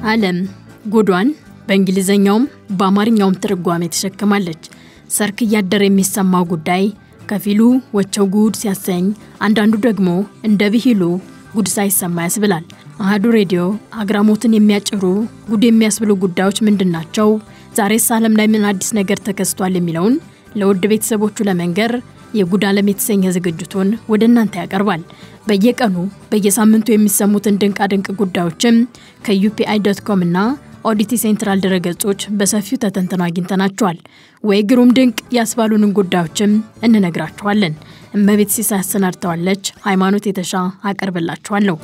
ዓለም ጉዷን በእንግሊዝኛውም በአማርኛውም ትርጓሜ ተሸክማለች። ሰርክ እያደር የሚሰማው ጉዳይ ከፊሉ ወቸው ጉድ ሲያሰኝ፣ አንዳንዱ ደግሞ እንደ ብሂሉ ጉድ ሳይሰማ ያስብላል። አህዱ ሬዲዮ አግራሞትን የሚያጭሩ ጉድ የሚያስብሉ ጉዳዮች ምንድን ናቸው? ዛሬስ ዓለም ላይ ምን አዲስ ነገር ተከስቷል? የሚለውን ለውድ ቤተሰቦቹ ለመንገር የጉድ ዓለም የተሰኘ ዝግጅቱን ወደ እናንተ ያቀርባል። በየቀኑ በየሳምንቱ የሚሰሙትን ድንቃ ድንቅ ጉዳዮችም ከዩፒአይ ዶት ኮም እና ኦዲቲ ሴንትራል ድረገጾች በሰፊው ተተንትነው አግኝተናቸዋል። ወይ ግሩም ድንቅ ያስባሉንን ጉዳዮችም እንነግራችኋለን። እመቤት ሲሳይ አሰናድተዋለች። ሃይማኖት የተሻ አቀርብላችኋለሁ።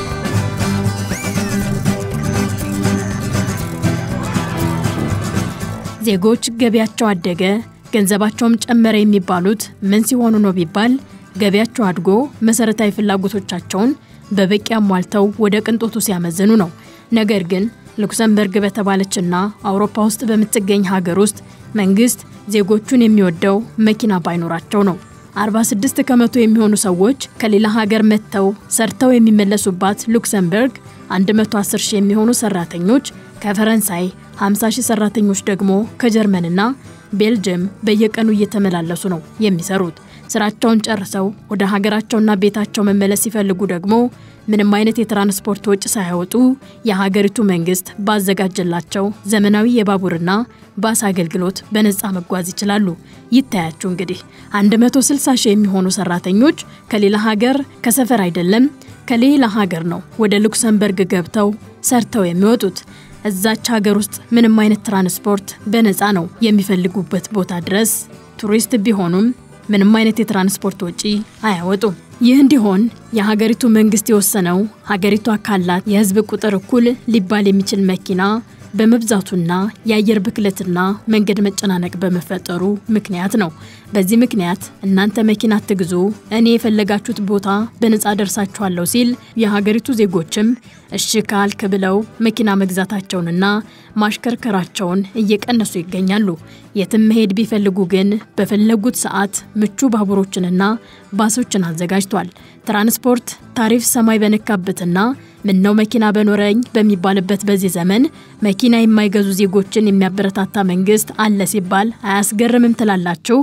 ዜጎች ገቢያቸው አደገ ገንዘባቸውም ጨመረ የሚባሉት ምን ሲሆኑ ነው ቢባል ገቢያቸው አድጎ መሰረታዊ ፍላጎቶቻቸውን በበቂ አሟልተው ወደ ቅንጦቱ ሲያመዝኑ ነው። ነገር ግን ሉክሰምበርግ በተባለችና አውሮፓ ውስጥ በምትገኝ ሀገር ውስጥ መንግስት ዜጎቹን የሚወደው መኪና ባይኖራቸው ነው። 46 ከመቶ የሚሆኑ ሰዎች ከሌላ ሀገር መጥተው ሰርተው የሚመለሱባት ሉክሰምበርግ 110 ሺህ የሚሆኑ ሰራተኞች ከፈረንሳይ 50 ሺህ ሰራተኞች ደግሞ ከጀርመንና ቤልጅየም በየቀኑ እየተመላለሱ ነው የሚሰሩት። ስራቸውን ጨርሰው ወደ ሀገራቸውና ቤታቸው መመለስ ሲፈልጉ ደግሞ ምንም አይነት የትራንስፖርት ወጪ ሳያወጡ የሀገሪቱ መንግስት ባዘጋጀላቸው ዘመናዊ የባቡርና ባስ አገልግሎት በነፃ መጓዝ ይችላሉ። ይታያችሁ እንግዲህ 160 ሺህ የሚሆኑ ሰራተኞች ከሌላ ሀገር ከሰፈር አይደለም ከሌላ ሀገር ነው ወደ ሉክሰምበርግ ገብተው ሰርተው የሚወጡት። እዛች ሀገር ውስጥ ምንም አይነት ትራንስፖርት በነፃ ነው የሚፈልጉበት ቦታ ድረስ ቱሪስት ቢሆኑም ምንም አይነት የትራንስፖርት ወጪ አያወጡም። ይህ እንዲሆን የሀገሪቱ መንግስት የወሰነው ሀገሪቷ ካላት የህዝብ ቁጥር እኩል ሊባል የሚችል መኪና በመብዛቱና የአየር ብክለትና መንገድ መጨናነቅ በመፈጠሩ ምክንያት ነው። በዚህ ምክንያት እናንተ መኪና አትግዙ፣ እኔ የፈለጋችሁት ቦታ በነፃ ደርሳችኋለሁ ሲል የሀገሪቱ ዜጎችም እሺ ካልክ ብለው መኪና መግዛታቸውንና ማሽከርከራቸውን እየቀነሱ ይገኛሉ። የትም መሄድ ቢፈልጉ ግን በፈለጉት ሰዓት ምቹ ባቡሮችንና ባሶችን አዘጋጅቷል። ትራንስፖርት ታሪፍ ሰማይ በነካበትና ምነው መኪና በኖረኝ በሚባልበት በዚህ ዘመን መኪና የማይገዙ ዜጎችን የሚያበረታታ መንግስት አለ ሲባል አያስገርምም ትላላችሁ?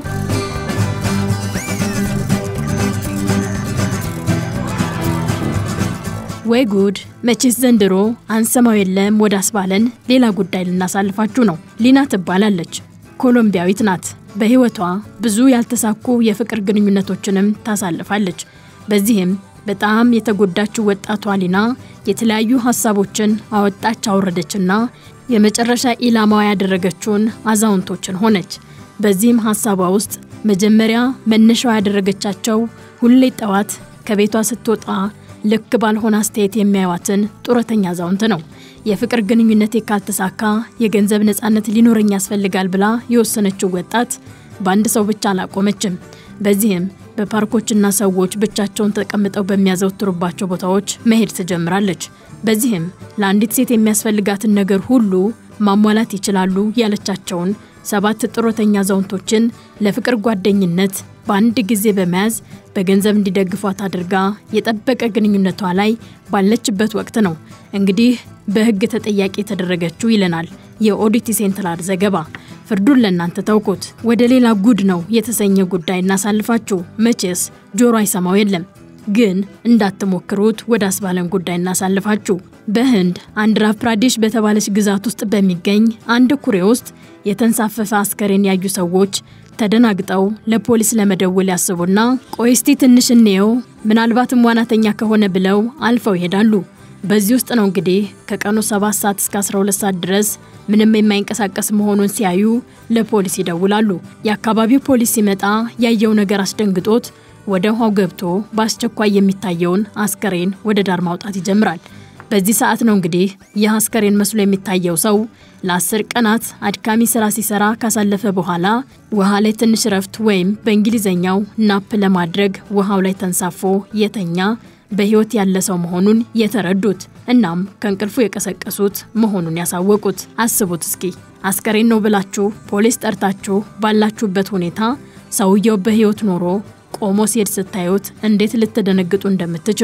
ወይ ጉድ! መቼስ ዘንድሮ አንሰማው የለም ወደ አስባለን ሌላ ጉዳይ ልናሳልፋችሁ ነው። ሊና ትባላለች። ኮሎምቢያዊት ናት። በህይወቷ ብዙ ያልተሳኩ የፍቅር ግንኙነቶችንም ታሳልፋለች። በዚህም በጣም የተጎዳችው ወጣቷ ሊና የተለያዩ ሀሳቦችን አወጣች አወረደችና የመጨረሻ ኢላማዋ ያደረገችውን አዛውንቶችን ሆነች። በዚህም ሀሳቧ ውስጥ መጀመሪያ መነሻዋ ያደረገቻቸው ሁሌ ጠዋት ከቤቷ ስትወጣ ልክ ባልሆነ አስተያየት የሚያዩዋትን ጡረተኛ አዛውንት ነው። የፍቅር ግንኙነቴ ካልተሳካ የገንዘብ ነፃነት ሊኖረኝ ያስፈልጋል ብላ የወሰነችው ወጣት በአንድ ሰው ብቻ አላቆመችም። በዚህም በፓርኮችና ሰዎች ብቻቸውን ተቀምጠው በሚያዘወትሩባቸው ቦታዎች መሄድ ትጀምራለች። በዚህም ለአንዲት ሴት የሚያስፈልጋትን ነገር ሁሉ ማሟላት ይችላሉ ያለቻቸውን ሰባት ጡረተኛ አዛውንቶችን ለፍቅር ጓደኝነት በአንድ ጊዜ በመያዝ በገንዘብ እንዲደግፏት አድርጋ የጠበቀ ግንኙነቷ ላይ ባለችበት ወቅት ነው እንግዲህ በሕግ ተጠያቂ የተደረገችው ይለናል የኦዲቲ ሴንትራል ዘገባ። ፍርዱን ለእናንተ ተውኩት። ወደ ሌላ ጉድ ነው የተሰኘ ጉዳይ እናሳልፋችሁ። መቼስ ጆሮ አይሰማው የለም ግን እንዳትሞክሩት ወደ አስባለን ጉዳይ እናሳልፋችሁ። በህንድ አንድራ ፕራዴሽ በተባለች ግዛት ውስጥ በሚገኝ አንድ ኩሬ ውስጥ የተንሳፈፈ አስከሬን ያዩ ሰዎች ተደናግጠው ለፖሊስ ለመደወል ያስቡና ቆይ እስቲ ትንሽ እንየው ምናልባትም ዋናተኛ ከሆነ ብለው አልፈው ይሄዳሉ። በዚህ ውስጥ ነው እንግዲህ ከቀኑ 7 ሰዓት እስከ 12 ሰዓት ድረስ ምንም የማይንቀሳቀስ መሆኑን ሲያዩ ለፖሊስ ይደውላሉ። የአካባቢው ፖሊስ ሲመጣ ያየው ነገር አስደንግጦት ወደ ውሃው ገብቶ በአስቸኳይ የሚታየውን አስከሬን ወደ ዳር ማውጣት ይጀምራል። በዚህ ሰዓት ነው እንግዲህ ይህ አስከሬን መስሎ የሚታየው ሰው ለአስር ቀናት አድካሚ ስራ ሲሰራ ካሳለፈ በኋላ ውሃ ላይ ትንሽ ረፍት ወይም በእንግሊዝኛው ናፕ ለማድረግ ውሃው ላይ ተንሳፎ የተኛ በህይወት ያለ ሰው መሆኑን የተረዱት እናም ከእንቅልፉ የቀሰቀሱት መሆኑን ያሳወቁት። አስቡት እስኪ አስከሬን ነው ብላችሁ ፖሊስ ጠርታችሁ ባላችሁበት ሁኔታ ሰውየው በህይወት ኖሮ ቆሞ ሲሄድ ስታዩት እንዴት ልትደነግጡ እንደምትችሉ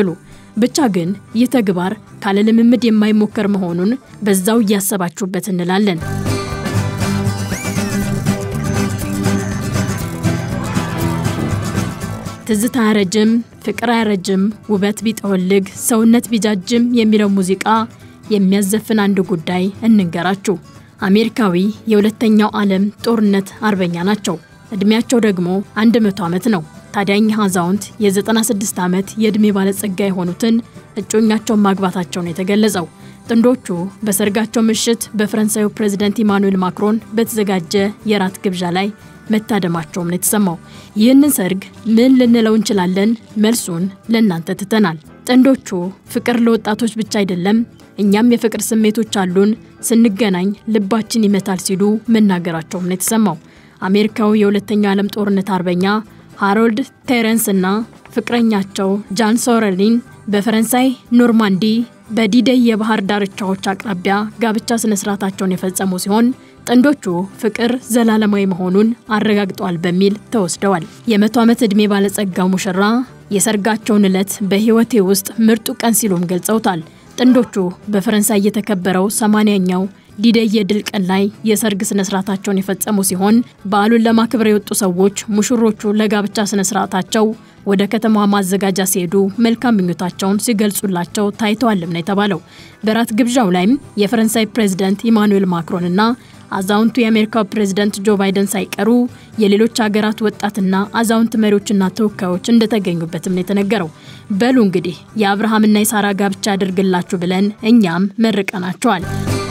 ብቻ ግን ይህ ተግባር ካለ ልምምድ የማይሞከር መሆኑን በዛው እያሰባችሁበት እንላለን። ትዝታ አያረጅም፣ ፍቅር አያረጅም፣ ውበት ቢጠወልግ፣ ሰውነት ቢጃጅም የሚለው ሙዚቃ የሚያዘፍን አንድ ጉዳይ እንንገራችሁ። አሜሪካዊ የሁለተኛው ዓለም ጦርነት አርበኛ ናቸው። ዕድሜያቸው ደግሞ 100 ዓመት ነው። ታዲያ እኚህ አዛውንት የ96 ዓመት የዕድሜ ባለጸጋ የሆኑትን እጮኛቸውን ማግባታቸው ነው የተገለጸው። ጥንዶቹ በሰርጋቸው ምሽት በፈረንሳዩ ፕሬዝደንት ኢማኑኤል ማክሮን በተዘጋጀ የራት ግብዣ ላይ መታደማቸውም ነው የተሰማው። ይህንን ሰርግ ምን ልንለው እንችላለን? መልሱን ለእናንተ ትተናል። ጥንዶቹ ፍቅር ለወጣቶች ብቻ አይደለም፣ እኛም የፍቅር ስሜቶች አሉን፣ ስንገናኝ ልባችን ይመታል ሲሉ መናገራቸውም ነው የተሰማው። አሜሪካዊ የሁለተኛው ዓለም ጦርነት አርበኛ ሃሮልድ ቴረንስ እና ፍቅረኛቸው ጃን ሶረሊን በፈረንሳይ ኖርማንዲ በዲደይ የባህር ዳርቻዎች አቅራቢያ ጋብቻ ስነስርዓታቸውን የፈጸሙ ሲሆን ጥንዶቹ ፍቅር ዘላለማዊ መሆኑን አረጋግጠዋል በሚል ተወስደዋል። የመቶ ዓመት ዕድሜ ባለጸጋው ሙሽራ የሰርጋቸውን ዕለት በሕይወቴ ውስጥ ምርጡ ቀን ሲሉም ገልጸውታል። ጥንዶቹ በፈረንሳይ የተከበረው ሰማንያኛው ዲደይ የድል ቀን ላይ የሰርግ ስነስርዓታቸውን የፈጸሙ ሲሆን በዓሉን ለማክበር የወጡ ሰዎች ሙሽሮቹ ለጋብቻ ስነስርዓታቸው ወደ ከተማዋ ማዘጋጃ ሲሄዱ መልካም ምኞታቸውን ሲገልጹላቸው ታይተዋልም ነው የተባለው። በራት ግብዣው ላይም የፈረንሳይ ፕሬዝደንት ኢማኑኤል ማክሮን እና አዛውንቱ የአሜሪካው ፕሬዝደንት ጆ ባይደን ሳይቀሩ የሌሎች ሀገራት ወጣትና አዛውንት መሪዎችና ተወካዮች እንደተገኙበትም ነው የተነገረው። በሉ እንግዲህ የአብርሃምና የሳራ ጋብቻ ያደርግላችሁ ብለን እኛም መርቀናቸዋል።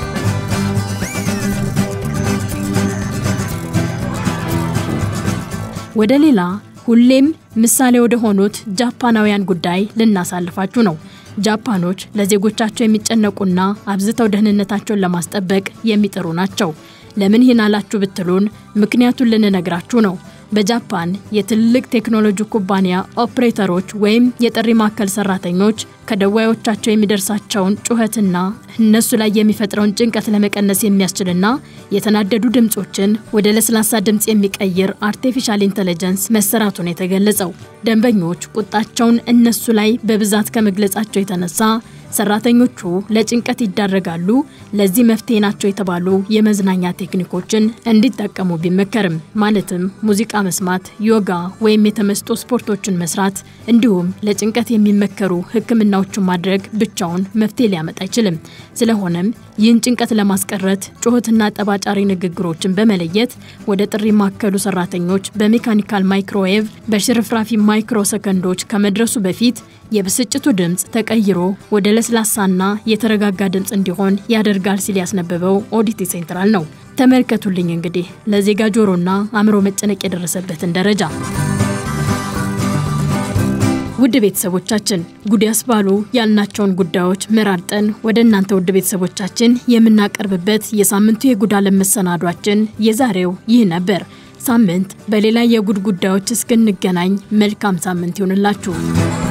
ወደ ሌላ ሁሌም ምሳሌ ወደ ሆኑት ጃፓናውያን ጉዳይ ልናሳልፋችሁ ነው። ጃፓኖች ለዜጎቻቸው የሚጨነቁና አብዝተው ደህንነታቸውን ለማስጠበቅ የሚጥሩ ናቸው። ለምን ይህን አላችሁ ብትሉን ምክንያቱን ልንነግራችሁ ነው። በጃፓን የትልቅ ቴክኖሎጂ ኩባንያ ኦፕሬተሮች ወይም የጥሪ ማዕከል ሰራተኞች ከደዋዮቻቸው የሚደርሳቸውን ጩኸትና እነሱ ላይ የሚፈጥረውን ጭንቀት ለመቀነስ የሚያስችልና የተናደዱ ድምፆችን ወደ ለስላሳ ድምፅ የሚቀይር አርቲፊሻል ኢንተለጀንስ መሰራቱን የተገለጸው ደንበኞች ቁጣቸውን እነሱ ላይ በብዛት ከመግለጻቸው የተነሳ ሰራተኞቹ ለጭንቀት ይዳረጋሉ። ለዚህ መፍትሄ ናቸው የተባሉ የመዝናኛ ቴክኒኮችን እንዲጠቀሙ ቢመከርም ማለትም ሙዚቃ መስማት፣ ዮጋ ወይም የተመስጦ ስፖርቶችን መስራት እንዲሁም ለጭንቀት የሚመከሩ ሕክምናዎችን ማድረግ ብቻውን መፍትሄ ሊያመጣ አይችልም። ስለሆነም ይህን ጭንቀት ለማስቀረት ጩኸትና ጠባጫሪ ንግግሮችን በመለየት ወደ ጥሪ ማዕከሉ ሰራተኞች በሜካኒካል ማይክሮዌቭ በሽርፍራፊ ማይክሮ ሰከንዶች ከመድረሱ በፊት የብስጭቱ ድምፅ ተቀይሮ ወደ ለስላሳና የተረጋጋ ድምፅ እንዲሆን ያደርጋል ሲል ያስነበበው ኦዲቲ ሴንትራል ነው። ተመልከቱልኝ እንግዲህ ለዜጋ ጆሮና አእምሮ መጨነቅ የደረሰበትን ደረጃ። ውድ ቤተሰቦቻችን ጉድ ያስባሉ ያልናቸውን ጉዳዮች መራርጠን ወደ እናንተ ውድ ቤተሰቦቻችን የምናቀርብበት የሳምንቱ የጉድ ዓለም መሰናዷችን የዛሬው ይህ ነበር። ሳምንት በሌላ የጉድ ጉዳዮች እስክንገናኝ መልካም ሳምንት ይሆንላችሁ።